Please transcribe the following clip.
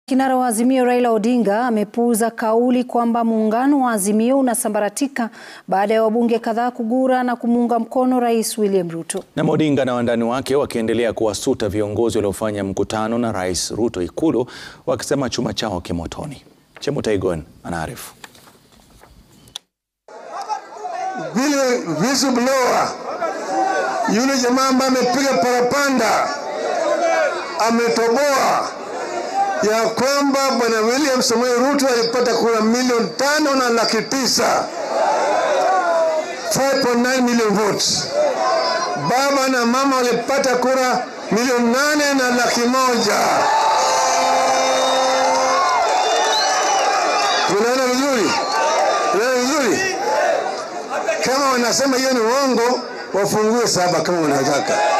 Kinara wa Azimio Raila Odinga amepuuza kauli kwamba muungano wa Azimio unasambaratika baada ya wabunge kadhaa kugura na kumuunga mkono Rais William Ruto. Na Odinga na wandani wake wakiendelea kuwasuta viongozi waliofanya mkutano na Rais Ruto Ikulu wakisema chuma chao kimotoni. Chemutai Gwen anaarifu. Vile whistleblower yule jamaa ambaye amepiga parapanda ametoboa ya kwamba bwana William Samoei Ruto alipata kura milioni tano na laki tisa 5.9 million votes. Baba na mama walipata kura milioni nane na laki moja. Tunaona vizuri, tunaona vizuri. Kama wanasema hiyo ni uongo, wafungue saba kama wanataka.